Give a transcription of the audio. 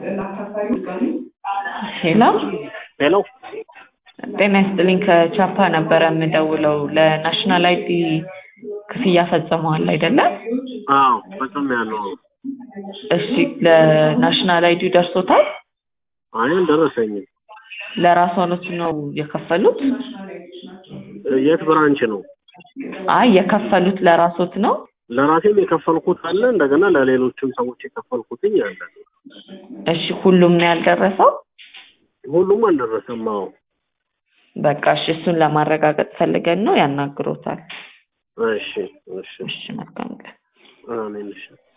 ሄሎ ሄሎ ጤና ይስጥልኝ ከቻፓ ነበረ የምደውለው ለናሽናል አይዲ ክፍያ ፈጽመዋል አይደለም አዎ ፈጽም ያለው እሺ ለናሽናል አይዲ ደርሶታል አይ አልደረሰኝም ለራስዎት ነው የከፈሉት የት ብራንች ነው አይ የከፈሉት ለራስዎት ነው ለራሴም የከፈልኩት አለ እንደገና ለሌሎችም ሰዎች የከፈልኩትኝ አለ እሺ ሁሉም ነው ያልደረሰው ሁሉም አልደረሰም አዎ በቃ እሺ እሱን ለማረጋገጥ ፈልገን ነው ያናግሮታል እሺ እሺ እሺ መልካም ቀን አሜን እሺ